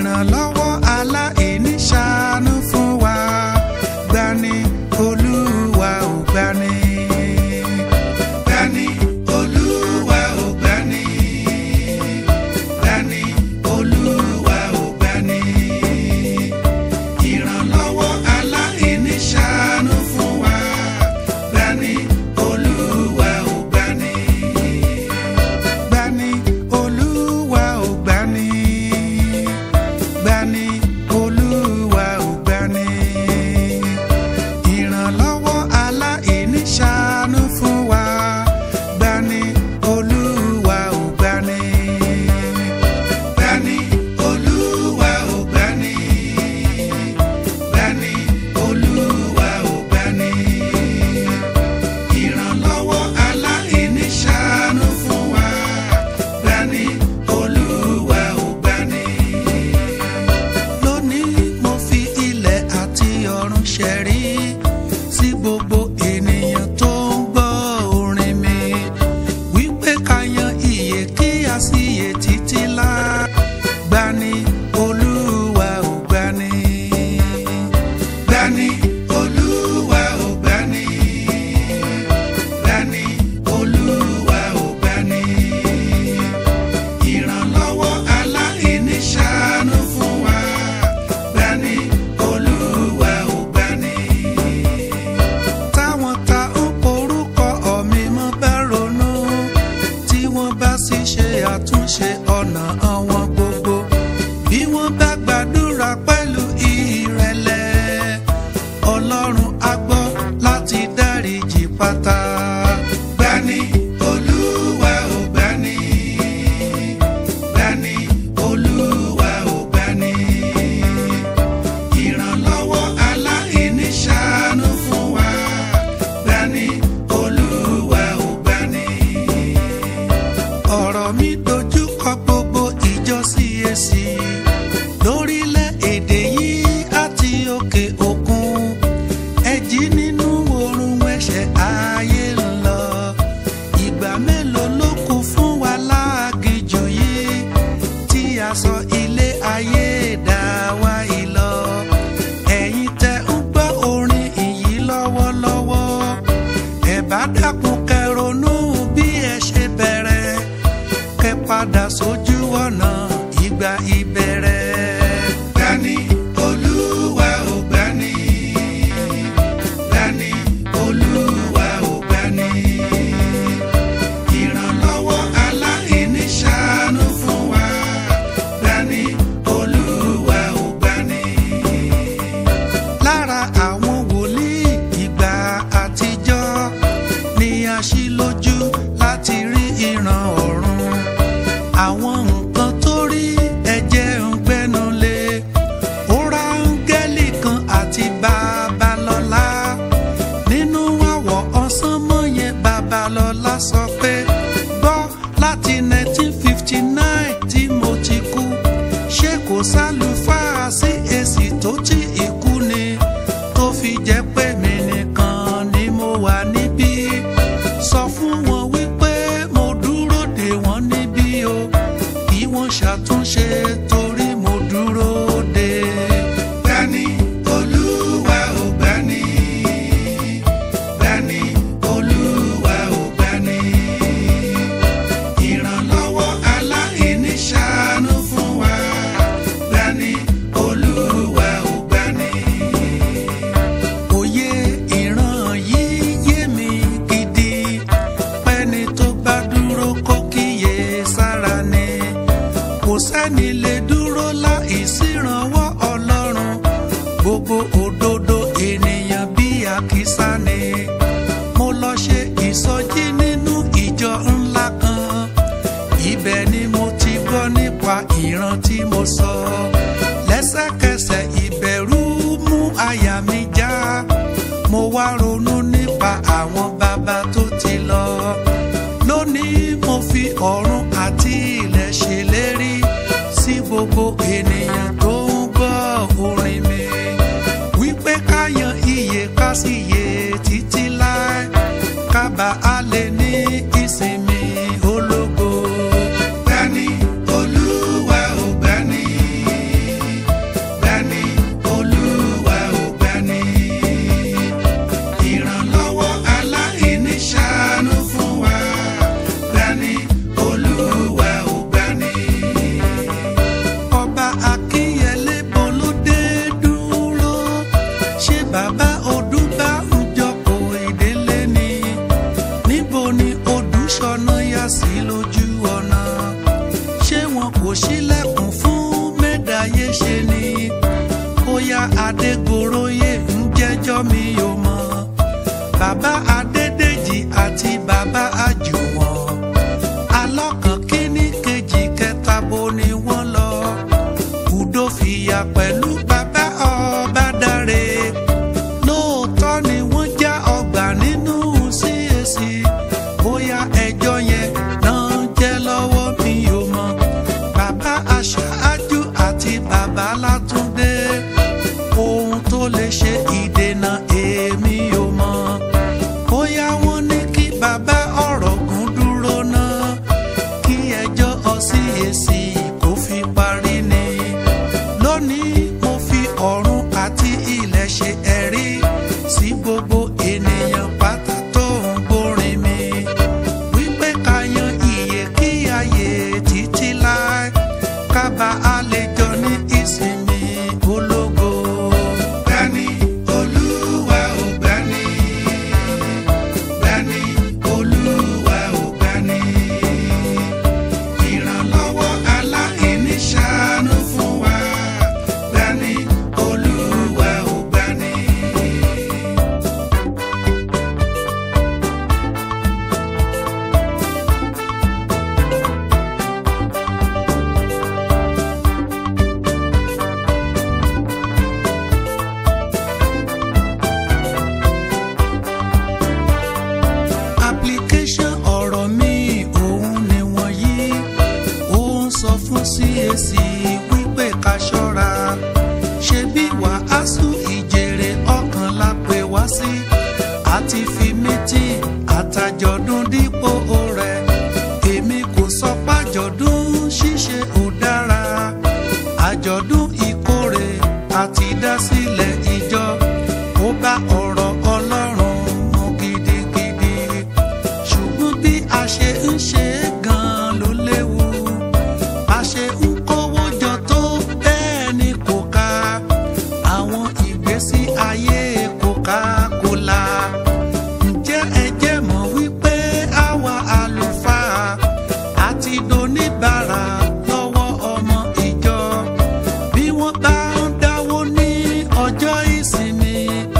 ìrànlọ́wọ́ aláìní ṣàánú fún wa gbani olúwa ò gbani. gbani olúwa ò gbani. gbani olúwa ò gbani. ìrànlọ́wọ́ aláìní ṣàánú fún wa gbani olúwa ò gbani. gbani olúwa ò gbani. gbani olúwa ò gbani. ìrànlọ́wọ́ aláìní ṣàánú fún wa gbani olúwa ò gbani. gbani olúwa ò gbani. gbani olúwa ò gbani. ìrànlọ́wọ́ aláìní ṣàánú fún wa gbani olúwa ò gbani lónìí mo fi ilẹ̀ àti ọ̀run ṣẹ̀rí sí gbogbo ènìyàn tó ń gbọ́ orin mi wípé ká yan iye kí a sì yè títí lá gbani olúwa ò gbani gbani olúwa ò gbani gbani olúwa ò gbani ìrànlọ́wọ́ aláìní ṣàánú fún wa gbani olúwa ò gbani. táwọn ta ń porúkọ ọ̀mí mọ́ bá ronú tí wọ́n bá sì ṣe àtúnṣe ọ̀nà àwọn gbogbo bí wọ́n bá gbàdúrà pẹ̀lú ìrẹ̀lẹ̀ ọlọ́run á gbọ́ láti dáríjì pátá. gbani olúwa ò gbani gbani olúwa ò gbani ìrànlọ́wọ́ aláìní ṣàánú fún wa gbani olúwa ò gbani. ọ̀rọ̀ mi dojú kọ gbogbo ìjọ CAC lórílẹ̀‐èdè yìí àti òkè òkun ẹ jí nínú oorun ẹ̀ṣẹ̀ ayé ń lọ ìgbà mélòó ló kù fún wa láàgìjù yìí tí a sọ ilé ayé dá wa ìlọ ẹ̀yin tẹ́ ń gbọ́ orin ìyí lọ́wọ́lọ́wọ́ ẹ bá dákun kẹronú bí ẹ ṣe bẹ̀rẹ̀ kẹ padà sójú ọ̀nà ìgbà ìbẹ̀rẹ̀. gbani olúwa ò gbani gbani olúwa ò gbani ìrànlọ́wọ́ aláìní ṣàánú fún wa gbani olúwa ò gbani. lára àwọn wòlíì ìgbà àtijọ́ ni a ṣí lójú láti rí ìran ọ̀run àwọn nǹkan tó rí ẹ̀jẹ̀ ń gbẹ́nu lé ó ra áńgẹ́lì kan àti babalọ́lá nínú àwọ̀ ọ̀sán mọ́ yẹn babalọ́lá sọ pé gbọ́ láti 1959 tí mo ti kú ṣé kò sálùfáà sí èsì tó tí ikú ni tó fi jẹ́ pé mi nìkan ni mo wà níbí sọ fún wọn wípé mo dúró dè wọ́n níbí o kí wọ́n ṣàtúnṣe torí mo dúró dè. gbani olúwa ò gbani gbani olúwa ò gbani ìrànlọ́wọ́ aláìní ṣàánú fún wa gbani olúwa ò gbani. òye ìran yìí yé mi gidi pẹ́ni tó bá dúró kó kíyè sára ni kò sẹ́ni lè dúró láì sírànwọ́ ọlọ́run gbogbo òdodo ènìyàn bí àkísà ni mo lọ ṣe ìsọjí nínú ìjọ ńlá kan ibẹ̀ ni mo ti gbọ́ nípa ìran tí mo sọ lẹ́sẹ̀kẹsẹ̀ ìbẹ̀rù mú àyà mi já mo wá ronú nípa àwọn bàbá tó ti lọ lónìí mo fi ọ̀run àti ilẹ̀ ṣèlérí sí gbogbo ènìyàn tó ń gbọ́ orin mi wípé ká yan iye ká sì yè títí láé kábà á lè ní ìsinmi ológo. gbani olúwa ò gbani adégoróyè ń jẹ́jọ́ mi ò mọ̀ bàbá adédèjì àti bàbá àjùwọ̀n alọ́kàn kínní kejì kẹta bo ni wọ́n lọ udo fìyà pẹ̀lú bàbá ọba dáre lóòótọ́ ni wọ́n já ọgbà nínú CAC bóyá ẹjọ́ yẹn náà jẹ́ lọ́wọ́ mi ò mọ̀ bàbá aṣáájú àti bàbá látúndé ohun tó lè ṣe ìdènà èmi ò mọ̀ bóyá wọ́n ní kí bàbá ọ̀rọ̀ gùn dúró náà kí ẹjọ́ CAC kó fi parí ni lónìí mo fi ọ̀run àti ilẹ̀ ṣe ẹ̀rí sí gbogbo ènìyàn pátá tó ń gbórin mi wípé ká yan iye kí ayé títí láé kábà àlejò ní ìsinmi ológo. Gbani Olúwa ò gbani, gbani Olúwa ò gbani ìrànlọ́wọ́ aláìní ṣàánú fún wa gbani olúwa ò gbani. application ọ̀rọ̀ mi òun ni wọ̀nyí ó ń sọ fún CAC wípé ká ṣọ́ra ṣe bí wàásù ìjèrè ọkàn la pè wá sí àti fi mítì àtàjọ̀dún dípò rẹ̀ èmi kò sọ pájọ̀dún ṣíṣe ò dára àjọ̀dún ìkórè àti dásílẹ̀ ìjọ ó bá ọ̀rọ̀ ọlọ́run mu gidigidi ṣùgbọ́n bí a ṣe ń ṣe é gan-an ló léwu a ṣe ń kówó jọ tó bẹ́ẹ̀ ni kò ká àwọn ìgbésí ayé Coca-Cola ǹjẹ́ ẹ jẹ́ mọ̀ wípé àwa àlùfáà àti doníbàárà lọ́wọ́ ọmọ ìjọ bí wọ́n bá ń dáwó ní ọjọ́ ìsinmi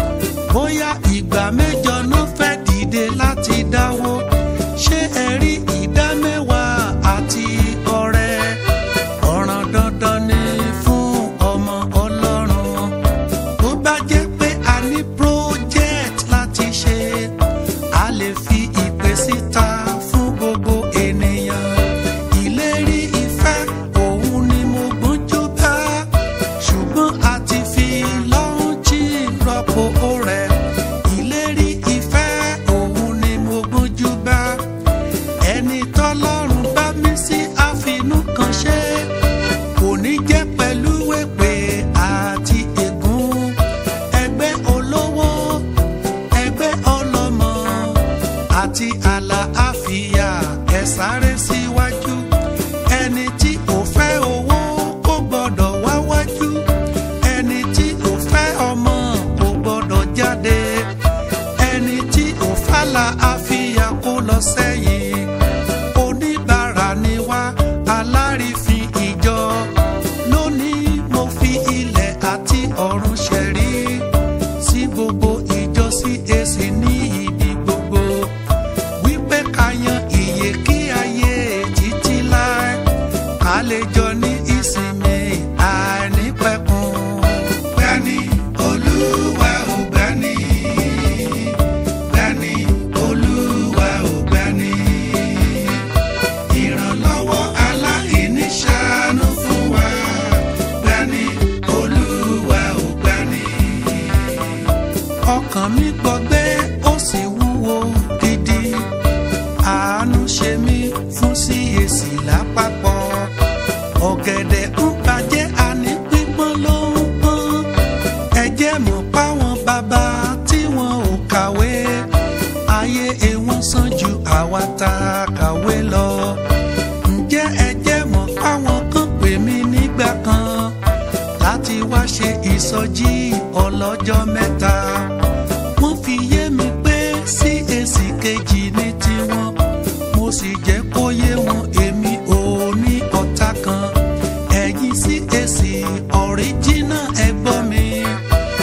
bóyá ìgbà mẹ́jọ náà fẹ́ dìde láti dáwó ṣé ẹ rí ìdá mẹ́wàá àti ọrẹ ọ̀ràn dandan ni fún ọmọ ọlọ́run tó bá jẹ́ pé a ní project láti ṣe a lè fi ìpè síta fún gbogbo ènìyàn ìlérí ìfẹ́ òun ni mo gbójú bá ṣùgbọ́n a ti fi lọ́ọ̀jì rọ́pò rẹ̀ ìlérí ìfẹ́ òun ni mo gbójú bá ẹni tọ́lọ́run bá mí sí àfinú kan ṣe kò ní jẹ́ pẹ̀lú èpè àti ègún ẹgbẹ́ olówó ẹgbẹ́ ọlọ́mọ àti àlàáfíà ẹ sáré síwájú ẹni tí ò fẹ́ owó kò gbọ́dọ̀ wá wájú ẹni tí ò fẹ́ ọmọ kò gbọ́dọ̀ jáde ẹni tí ò fàlà àfíà kó lọ sẹ́yìn oníbàárà ni wá alárìífín ìjọ lónìí mo fi ilẹ̀ àti ọ̀run ṣẹ̀rí sí gbogbo ìjọ CAC ní ibi gbogbo wípé ká yan iye kí ayé títí láé ká lè jọ ní ìsinmi àìnípẹ̀kun. Gbani Olúwa ò gbani, gbani Olúwa ò gbani. Ìrànlọ́wọ́ aláìní ṣàánú fún wa, gbani Olúwa ò gbani. Ọkàn mi gbọgbẹ́ ó sì wúwo gidi àánú ṣe mí fún CAC lápapọ̀ ọ̀gẹ̀dẹ̀ ń bàjẹ́ àní pípọ́n ló ń pọ́n ẹ jẹ́ mọ̀ páwọn bàbá tí wọn ò kàwé ayé wọn sàn ju àwa tá a kàwé lọ ǹjẹ́ ẹ jẹ́ mọ̀ páwọn kan pè mí nígbà kan láti wá ṣe ìsọjí ọlọ́jọ́ mẹ́ta wọ́n fi yé mi pé CAC kejì ní tiwọn mo sì jẹ́ kó yé wọn èmi ò ní ọ̀tá kan ẹ̀yin CAC ọ̀ríjínà ẹ̀gbọ́n mi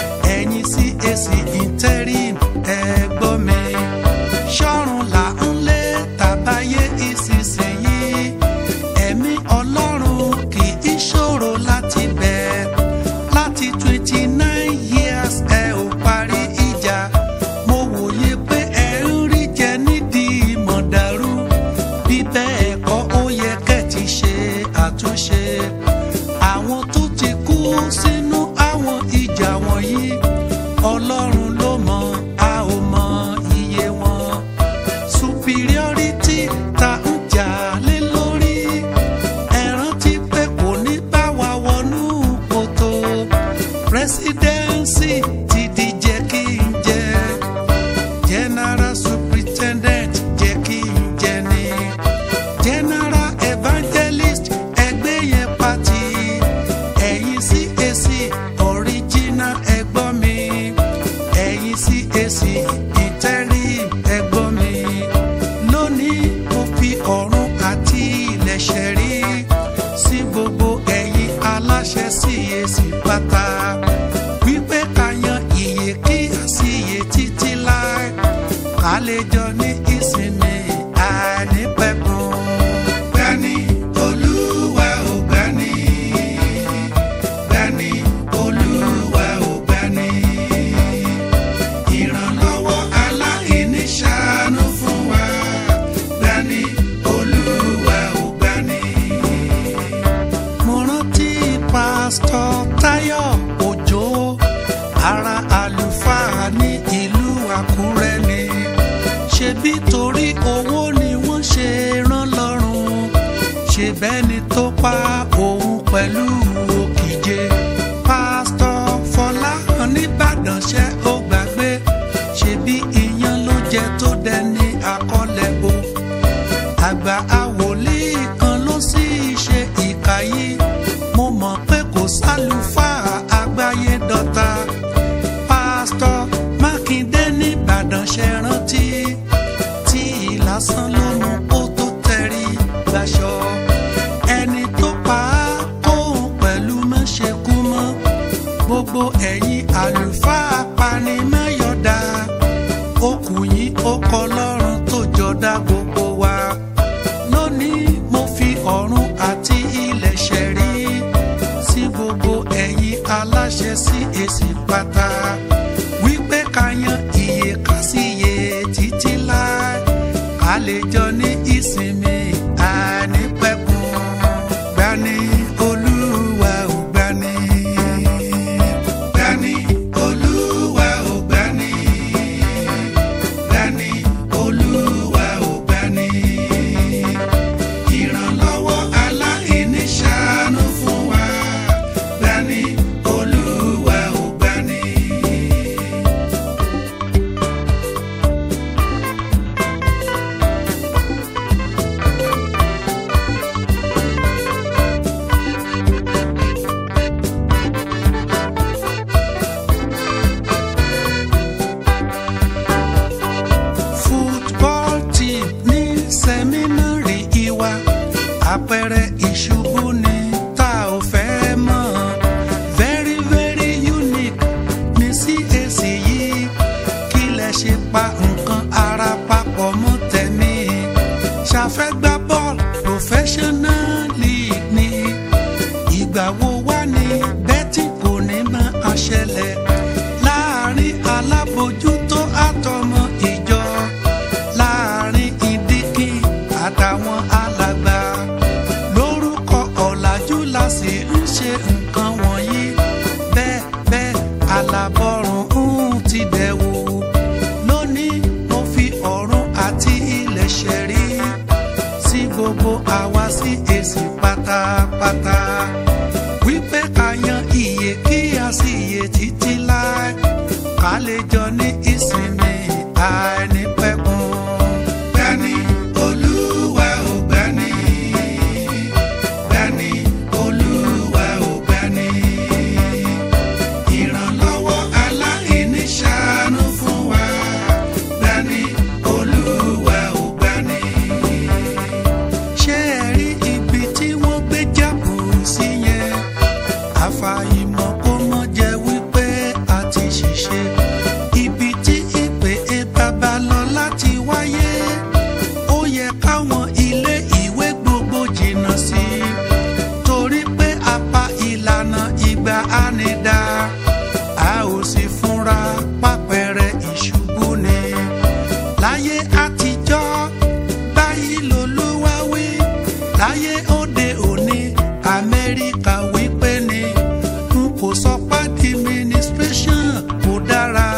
ọlọ́run ló mọ a ò mọ iye wọn superiority ta ń jà lé lórí ẹ rántí pé kò ní bá wa wọnú kòtò presidency ti di jẹ́ kí n jẹ general superintendent jẹ́ kí n jẹ ni general evangelist ẹgbẹ́ yẹn pati ẹ̀yin CAC original ẹgbọ́n mi ẹ̀yin CAC interim ẹgbọ́n mi lónìí mo fi ọ̀run àti ilẹ̀ ṣẹ̀rí sí gbogbo ẹ̀yin aláṣẹ CAC pátá wípé ká yan iye kí àsìyè títí láì ká lè jọ ní ìsinmi àìnípẹ̀kun. Gbani Olúwa ò gbani, gbani Olúwa ò gbani. Ìrànlọ́wọ́ aláìní ṣàánú fún wa, gbani Olúwa ò gbani. Mo rántí pásítọ̀ Táyọ̀ Òjó ara àlùfáà ní ìlú Àkúrẹ́ ni ṣebí torí owó ni wọ́n ṣe rán lọ́rùn ṣe bẹ́ni tó pa òun pẹ̀lú òkìje pásítọ̀ Fọláhàn nìbàdàn ṣe ó gbàgbé ṣebí iyán ló jẹ tó dẹni àkọlẹ̀bọ àgbà àwòlíì kan ló sì ṣe ìkà yìí mo mọ̀ pé kò sálùfáà àgbáyé dọ́ta pásítọ̀ Mákindé nìbàdàn ṣe rántí tí ìlàsán ló mú kó tó tẹ̀rí gbaṣọ ẹni tó pa á kóhun pẹ̀lú mọ́ṣẹ́kú mọ́ gbogbo ẹ̀yin àlùfáà panimẹ́yọ̀dá okùn yìí ó kọ lọ́rùn tó jọdá gbogbo wa lónìí mo fi ọ̀run àti ilẹ̀ ṣẹ̀rí sí gbogbo ẹ̀yin aláṣẹ sí èsì pátá wípé ká yan iye ká sí iye títí láì ká lè jọ ní ìsinmi àìnípẹ̀kun gbani olúwa ò gbani gbani olúwa ò gbani gbani olúwa ò gbani ìrànlọ́wọ́ aláìní ṣàánú fún wa gbani olúwa ò gbani. football team ní sẹ́mínárì ìwà àpẹẹrẹ ìṣubú ni tá ò fẹ́ mọ̀ very very unique ní CAC yìí kí lẹ ṣe pa nǹkan ara papọ̀ mọ́ tẹ̀mí ṣàfẹ́gbá bọ́ọ̀lù professional league ni ìgbà wo wá ní bẹ́tì kò ní máa ṣẹlẹ̀ láàrin alábòjútó àtọmọ ìjọ láàrin ìdíkì àtàwọn alàgbà lórúkọ ọ̀làjú la sì ń ṣe nǹkan wọ̀nyí bẹ́ẹ̀ bẹ́ẹ̀ alábọ̀rùn ń ti dẹ̀wò lónìí mo fi ọ̀run àti ilẹ̀ ṣẹ̀rí sí gbogbo àwa sí èsì pátápátá wípé ká yan iye kí a sì yè títí láì ká lè jọ ní ìsinmi àìnípẹ̀kun. Gbani Olúwa ò gbani, gbani Olúwa ò gbani. Ìrànlọ́wọ́ aláìní ṣàánú fún wa, gbani Olúwa ò gbani. Ṣé ẹ rí ibi tí wọ́n gbé jábù sí yẹn? àfàìmọ̀ kó mọ́ jẹ́ wípé a ti ṣiṣẹ́. ibi tí ìpè é Babalọ́lá ti wáyé ó yẹ káwọn ilé ìwé gbogbo jìnnà sí i torí pé apá ìlànà ìgbà ánidá a ò sì fúnra pápẹ́rẹ́ ìṣubú ni láyé àtijọ́ báyìí lolúwa wí láyé òde òní Amẹ́ríkà wípé ni n kò sọ pé administration kò dára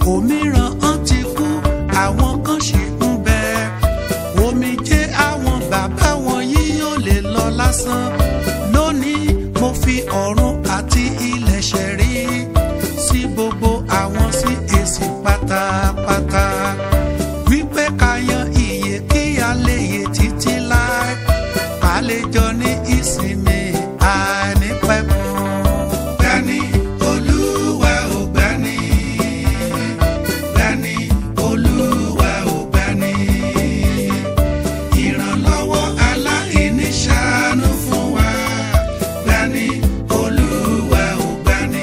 òmíràn hàn ti kú àwọn kan ṣì ń bẹ omijé àwọn bàbá wọn yìí yóò lè lọ lásán lónìí mo fi ọ̀run àti ilẹ̀ ṣẹ̀rí sí gbogbo àwọn sí èsì pátápátá wípé ká yan iye kí a lè yè títí láé ká lè jọ ní ìsinmi àìnípẹ̀kun. Gbani Olúwa ò gbani, gbani Olúwa ò gbani. Ìrànlọ́wọ́ aláìní ṣàánú fún wa, gbani Olúwa ò gbani.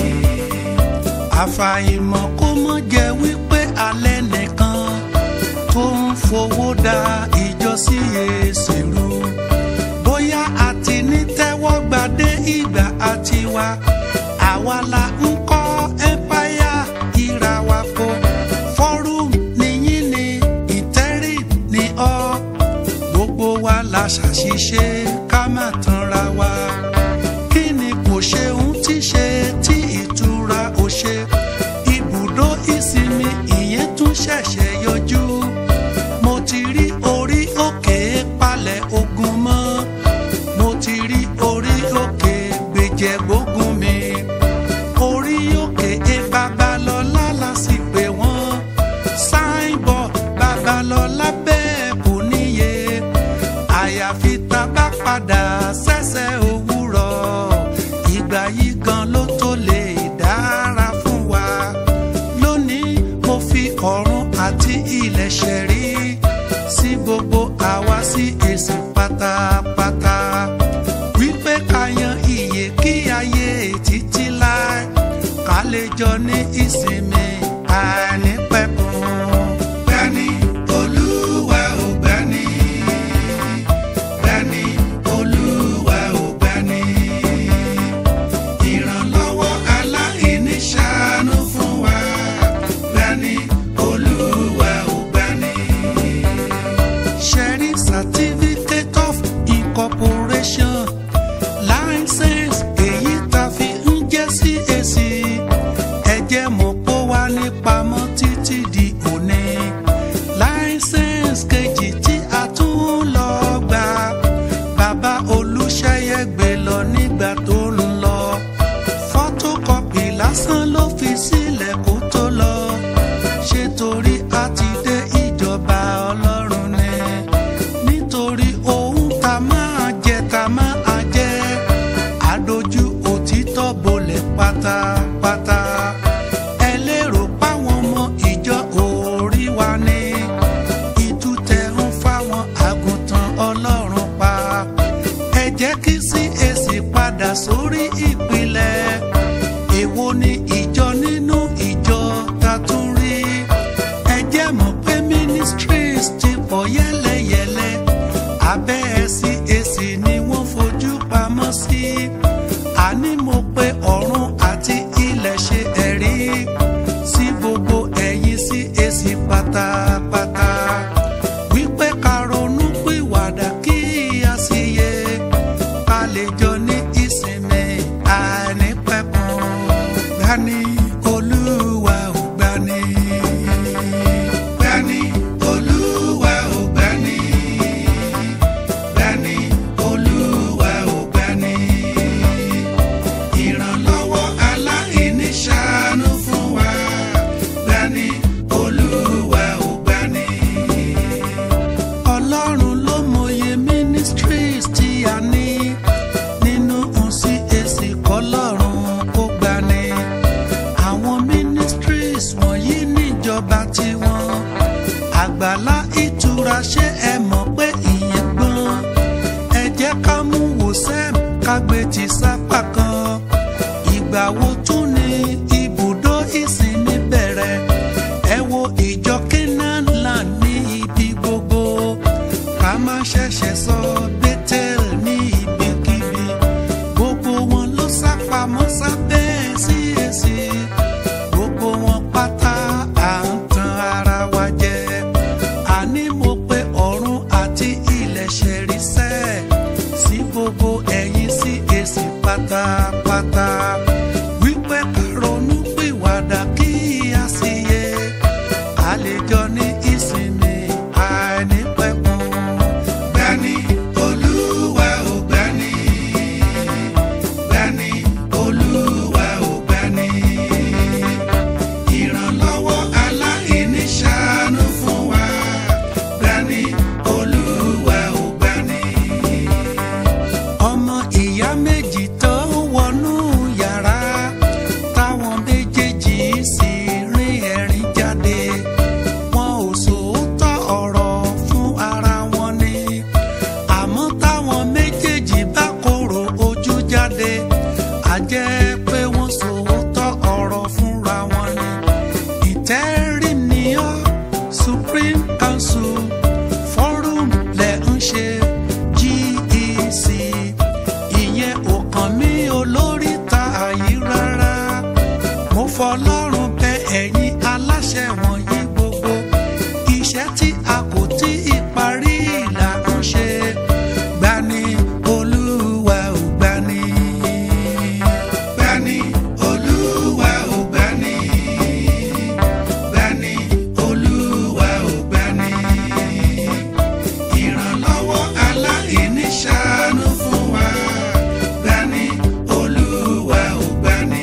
Àfàìmọ̀ kó mọ́ jẹ́ wípé alẹ́ nìkan tó ń fowó da ìjọ sí èsì rú bóyá àti ní tẹ́wọ́gbadé ìgbà àti wa àwa la ń kọ́ ẹ́mpáyà ìràwàpọ̀ fọ́rùm níyìn ní ìtẹ́rì ní ọ́ gbogbo wa la ṣàṣìṣe ká má tanra wa kí ni kò ṣe ń ti ṣe tí ìtura ò ṣe ibùdó ìsinmi ìyẹn tún ṣẹ̀ṣẹ̀ yọjú mo ti rí orí òkè palẹ̀ ogun mọ́ mo ti rí orí òkè gbèjẹ gbógun mi orí òkè e babalọ́lá la sì pè wọ́n sáìbọ̀ babalọ́lá bẹ́ẹ̀ kò níye àyàfi tá a bá padà sẹ́sẹ̀ òwúrọ̀ ìgbà yìí gan ló tó lè dára fún wa lónìí mo fi ọ̀run àti ilẹ̀ ṣẹ̀rí sí gbogbo àwa sí èsì pátápátá wípé ká yan iye kí ayé títí láé ká lè jọ ní ìsinmi àìnípẹ̀kun. Gbani Olúwa ò gbani, gbani Olúwa ò gbani. Ìrànlọ́wọ́ aláìní ṣàánú fún wa, gbani Olúwa ò gbani. Sharing certificate of incorporation license èyí tá fi ń jẹ́ sí èsì ẹ̀jẹ̀ mọ̀ pó wá ní pamọ́ títí di òní license kejì tí a tún ń lọ gbà bàbá olùṣeyẹ gbé lọ nígbà tó ń lọ photocopy lásán ló fi sílẹ̀ kó tó lọ ṣé torí a ti dé ìjọba ọlọ́run ni nítorí ohun tá máa jẹ tá máa jẹ àdójú òtítọ́ bolẹ̀ pátápátá ẹ lérò páwọn ọmọ ìjọ orí wa ní ìtútẹ̀ ń fáwọn àgùntàn ọlọ́run pa ẹ jẹ́ kí sí èsì padà sórí ìpìlẹ̀ èwo ni ìjọ nínú ìjọ ta tún rí ẹ jẹ́ mọ̀ pé ministries ti pọ̀ yẹ́lẹyẹ̀lẹ abẹ́ ẹ̀sìn èsì ni wọ́n fojú pamọ́ sí àní mo pé ọ̀run àti ilẹ̀ ṣe ẹ̀rí sí gbogbo ẹ̀yin sí èsì pátápátá wípé ká ronú pìwàdà kí a sì yẹ ká lè jọ ní ìsinmi àìnípẹ̀kun gbani olúwa ò gbani. Gbani olúwa ò gbani. Gbani olúwa ò gbani. Ìrànlọ́wọ́ aláìní ṣàánú fún wa. Gbani olúwa ò gbani. Ọlọ́run ló mọye ministries tí a ní nínú CAC kọ́lọ́run kó gbani. fọlọ́run bẹ ẹ̀yin aláṣẹ wọ̀nyí gbogbo iṣẹ́ tí a kò tí ì parí là ń ṣe gbani olúwa ò gbani. gbani olúwa ò gbani. gbani olúwa ò gbani. ìrànlọ́wọ́ aláìní ṣàánú fún wa gbani olúwa ò gbani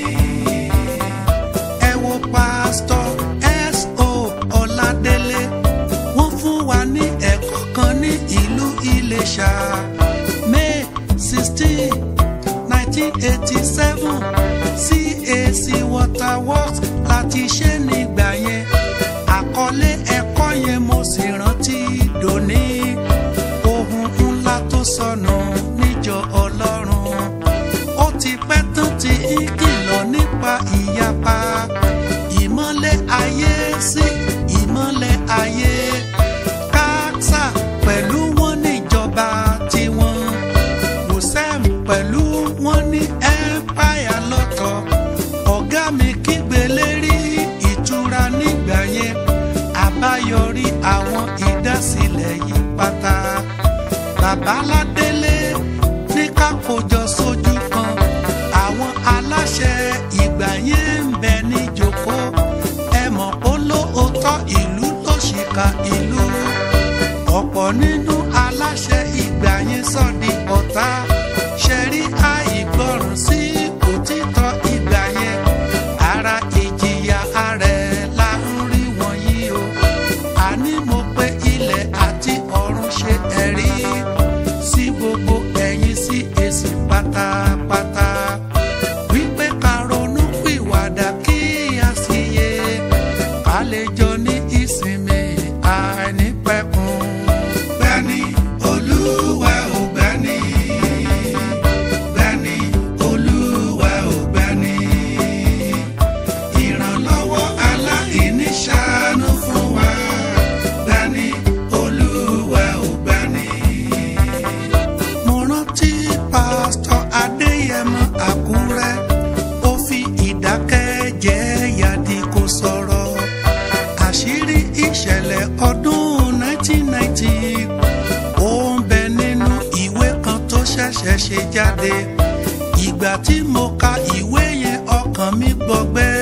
ẹ wo pásítọ̀ S.O. Ọládélé wọ́n fún wa ní ẹ̀kọ́ kan ní ìlú Iléṣà May sixteen nineteen eighty seven CAC Waterworks láti ṣe nígbà yẹn àkọlé ẹ̀kọ́ yẹn mo sì rántí dòní ohun ńlá tó sọnù níjọ Ọlọ́run ó ti pẹ́ tán tí ń kìlọ̀ nípa ìyapa ìmọ́lẹ̀ ayé sí ìmọ́lẹ̀ ayé káksà pẹ̀lú wọn níjọba tiwọn wòsẹ́m pẹ̀lú wọn ní empire lọ́tọ̀ ọ̀gá mi kígbe lérí ìtura nígbà yẹn àbáyọrí àwọn ìdásílẹ̀ yìí pátá babaládélé ní ká kójọ sójú kan àwọn aláṣẹ ìgbà yẹn ń bẹ níjókòó ẹ mọ̀ pé lóòótọ́ ìlú ló ṣìkà ìlú ọ̀pọ̀ nínú aláṣẹ ìgbà yẹn sọ di ọ̀tá ṣẹ̀rí àìgbọràn sí òtítọ́ ìgbà yẹn ara ìjìyà ààrẹ la ń rí wọ̀nyí o àní mo pé ilẹ̀ àti ọ̀run ṣe ẹ̀rí sí gbogbo ẹ̀yin sí èsì pátápátá wípé ká ronú pìwàdà kí a sì yé ká lè jọ ní ìsinmi àìnípẹ̀kun. gbani olúwa ò gbani gbani olúwa ò gbani ìrànlọ́wọ́ aláìní ṣàánú fún wa gbani olúwa ò gbani. mo rántí pásítọ̀ adéyẹmọ àkúrẹ́ ó fi ìdákẹ́jẹ́ yàdí kó sọ̀rọ̀ àṣírí ìṣẹ̀lẹ̀ ọdún 1990 ó ń bẹ nínú ìwé kan tó ṣẹ̀ṣẹ̀ ṣe jáde ìgbà tí mo ka ìwé yẹn ọkàn mi gbọgbẹ́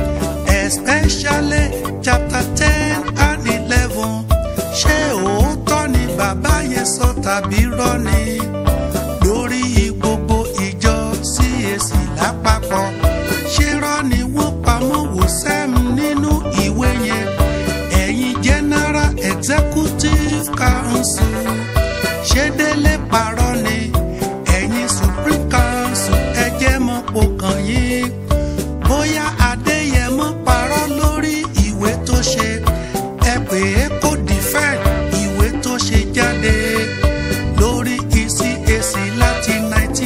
especially chapter ten and eleven ṣé òótọ́ ni bàbá yẹn sọ tàbí rọ́ ni lórí gbogbo ìjọ CAC lápapọ̀ ṣé rọ́ ni wọ́n pamọ́ wò sẹ́m nínú ìwé yẹn ẹ̀yin general executive council ṣé délé parọ́ ni ẹ̀yin supreme council ẹ jẹ́ mọ́ po kàn yín bóyá adéyẹmọ parọ́ lórí ìwé tó ṣe ẹ pè é kó defend ìwé tó ṣe jáde lórí ECAC láti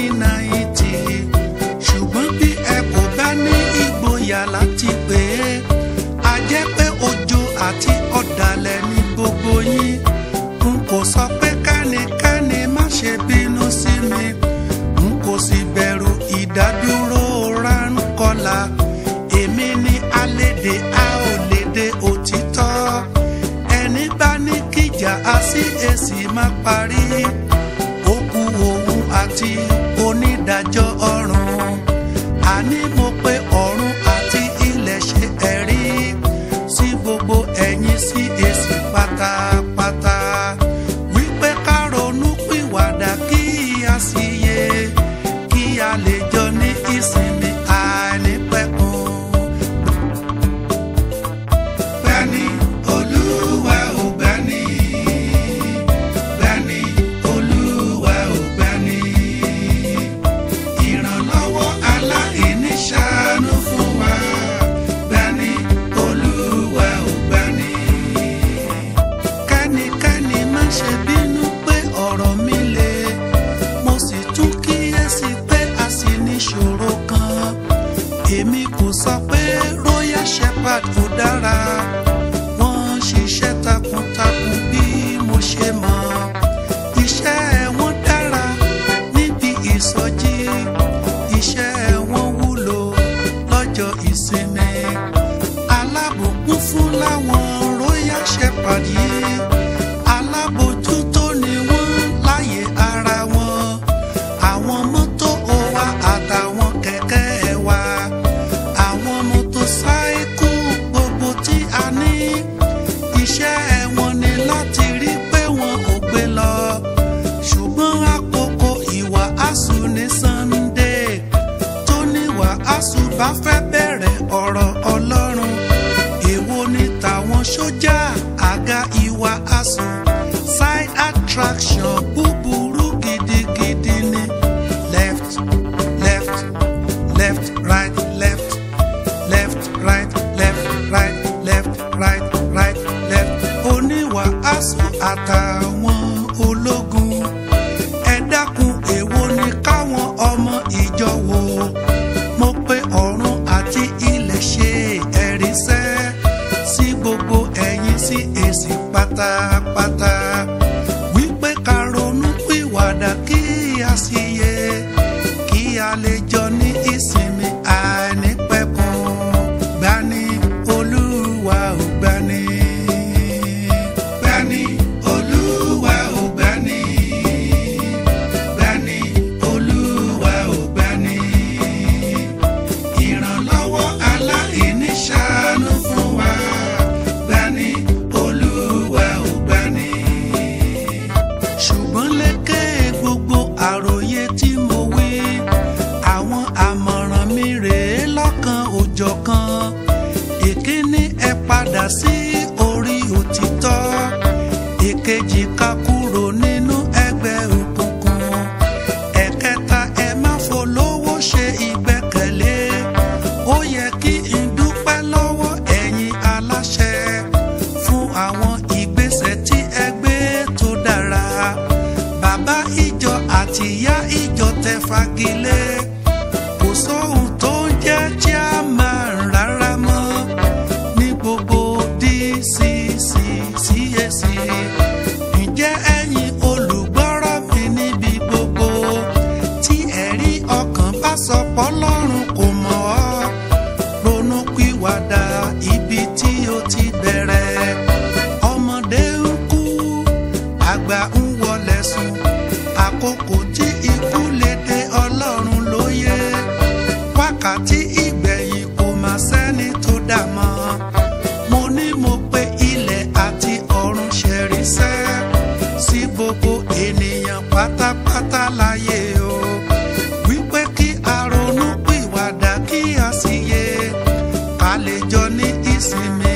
1990 ṣùgbọ́n bí ẹ kò bá ní ìgboyà láti pè é a jẹ́ pé ojo àti ọ̀dàlẹ̀ ní gbogbo yín n kò sọ pé kẹ́nikẹ́ni má ṣe bínú sí mi n kò sì bẹ̀rù ìdádúró ránkọ́lá èmi ni alédè a ò lédè òtítọ́ ẹni bá ní kíjà á sí èsì má parí ó kú òun àti onídàájọ́ ọ̀run àní mo pé ọ̀run àti ilẹ̀ ṣe ẹ̀rí sí gbogbo ẹ̀yin sí èsì pátápátá wípé ká ronú pìwàdà kí a sì yé kí a lè jọ ní ìsinmi àìnípẹ̀kun. Gbani Olúwa ò gbani. Gbani Olúwa ò gbani. Ìrànlọ́wọ́ aláìní ṣàánú fún wa. Gbani Olúwa ò gbani. Kẹ́nikẹ́ni má ṣe bínú pé ọ̀rọ̀ mi le. Mo sì tún kíyèsí pé a sì níṣòro kan. Èmi kò sọ pé Royal Shepherd kò dára. Wọ́n ń ṣiṣẹ́ takuntakun bí mo ṣe mọ̀. Iṣẹ́ wọn dára níbi ìsọjí. Iṣẹ́ wọn wúlò lọ́jọ́ ìsinmi. alábòkún fún láwọn royal shepherd yìí alábòjútó ni wọ́n láyé ara wọn àwọn mọ́tò wa àtàwọn kẹ̀kẹ́ wa àwọn mọ́tòsáíkù gbogbo tí a ní iṣẹ́ wọn ni láti rí pé wọn ò gbé lọ ṣùgbọ́n àkókò ìwàásù ní Sunday tó ní wàásù bá fẹ́ bẹ̀rẹ̀ ọ̀rọ̀ Ọlọ́run èwo ni tàwọn sójà àga ìwàásù side attraction búburú gidigidi ni left left left right left left right left right left right right left oníwàásù àtàwọn ológun ẹ dákun èwo ni káwọn ọmọ ìjọ wò mo pé ọ̀run àti ilẹ̀ ṣe ẹ̀ríṣẹ́ sí gbogbo ẹ̀yin sí èsì pátápátá wípé ká ronú pìwàdà kí a sì yẹ kí a lè jọ ní ìsinmi àìnípẹ̀kun gbani olúwa ò gbani. gbani olúwa ò gbani. gbani olúwa ò gbani. ìrànlọ́wọ́ aláìní ṣàánú fún wa. gbani olúwa ò gbani. ṣùgbọ́n lékè gbogbo àròyé tí mo wí àwọn àmọ̀ràn mi rèé lọ́kan òjọ̀kan ìkíní ẹ padà sí orí òtítọ́ ìkejì ká kúrò nínú ẹgbẹ́ òkùnkùn ẹ̀kẹta ẹ má folówó ṣe ìgbẹ́kẹ̀lé ó yẹ kí n dúpẹ́ lọ́wọ́ ẹ̀yin aláṣẹ fún àwọn ìgbésẹ̀ tí ẹ gbé tó dára bàbá ìjọ àti ìyá ìjọ tẹ fagilé kò sóhun tó ń jẹ́ chairman rárá mọ́ ní gbogbo DCC CAC ǹjẹ́ ẹ̀yin olùgbọ́rọ̀ mi níbi gbogbo tí ẹ̀rí ọkàn bá sọ pọ́lọ́run kò mọ̀ ọ́ ronú pìwàdà ibi tí ó ti bẹ̀rẹ̀ ọmọdé ń kú àgbà ń wọlé sùn àkókò tí ikú lè dé ọlọ́run lóye wákàtí ìgbẹ̀yìn kò má sẹ́ni tó dà mọ́ mo ní mo pé ilẹ̀ àti ọ̀run ṣẹ̀ríṣẹ́ sí gbogbo ènìyàn pátápátá láyé o wípé kí a ronú pìwàdà kí a sì yé ká lè jọ ní ìsinmi